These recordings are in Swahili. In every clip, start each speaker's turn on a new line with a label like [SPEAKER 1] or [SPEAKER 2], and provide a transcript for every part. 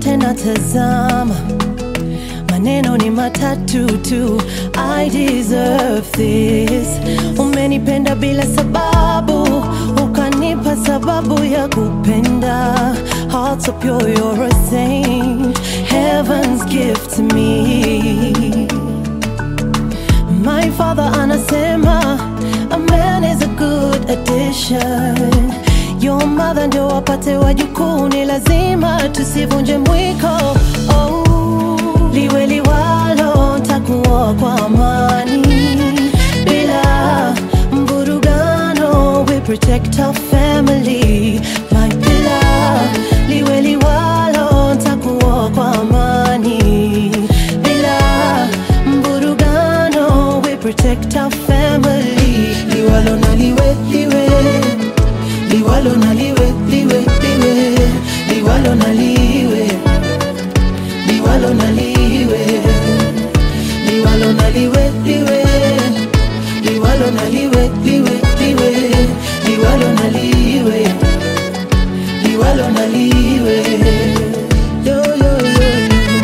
[SPEAKER 1] zote natazama maneno ni matatu tu I deserve this umenipenda bila sababu ukanipa sababu ya kupenda heart so pure you're a saint heaven's gift to me my father anasema a man is a good addition your mother ndio wapate wajukuu ni lazima tusivunje mwiko oh. liwe liwalo takuwa kwa amani bila mvurugano we protect our family my pillar liwe liwalo takuwa kwa amani bila mvurugano we protect our family liwalo na liwe liwe liwalo na liwe liwe liwe liwalo na liwe liwalo na liwe liwalo na liwe liwe liwalo na liwe liwe liwe liwalo na liwe liwalo na liwe yo yo yo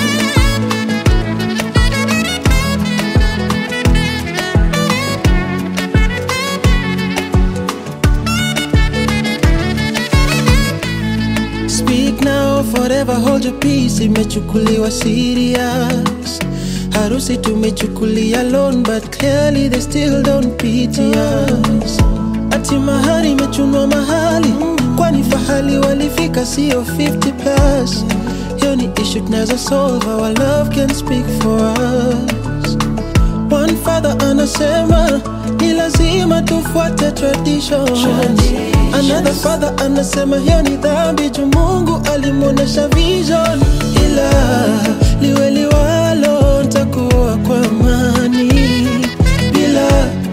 [SPEAKER 2] Speak now, forever hold your peace. Imechukuliwa serious. Harusi tumechukulia loan, but clearly they still don't pity us. Ati mahari imechunwa mahali, kwani fahali walifika sio 50 plus. Hiyo ni issue tunaweza solve, our love can speak for us. One father anasema ni lazima tufuate tradition. Another father anasema hiyo ni dhambi juu Mungu alimwonyesha vision, ila liwe liwalo, ntakuwa kwa amani bila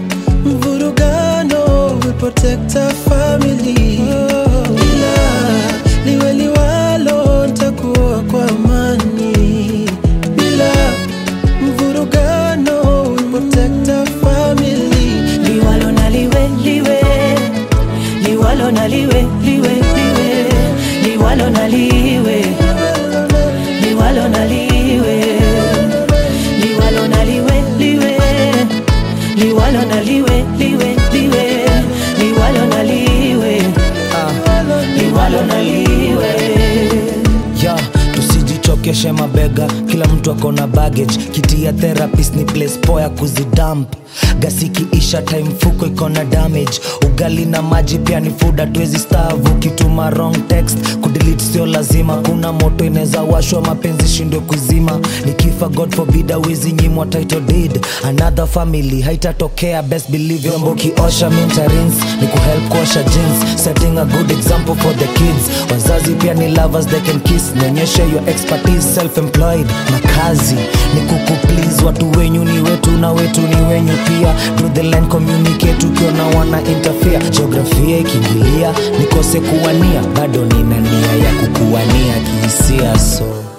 [SPEAKER 2] mvurugano, we protect our family. Ila liwe liwalo, ntakuwa kwa amani bila mvurugano, we protect our family.
[SPEAKER 1] liwalo na liwe liwe liwalo na liwe liwe liwe liwalo na liwe liwalo na liwe liwalo na liwe liwe liwalo na liwe liwe liwe liwalo na liwe liwalo na liwe
[SPEAKER 3] ya tusijichokeshe mabega kila mtu ako na baggage kiti ya therapist ni place poa ya kuzidamp gasiki isha time fuko iko na damage ugali na maji pia ni food hatuwezi stavu kituma wrong text kudelete sio lazima kuna moto inaweza washwa mapenzi shindwe kuzima nikifa god forbid awezi nyimwa title deed another family haitatokea best believe vyombo kiosha mintarins ni kuhelp kuosha jeans setting a good example for the kids wazazi pia ni lovers they can kiss nionyeshe your expertise self employed na kazi ni kukuplease watu wenyu ni wetu na wetu ni wenyu pia Draw the line communicate ukiona wana interfere geografia ikiingilia nikose kuwania bado nina nia ya kukuwania kihisia so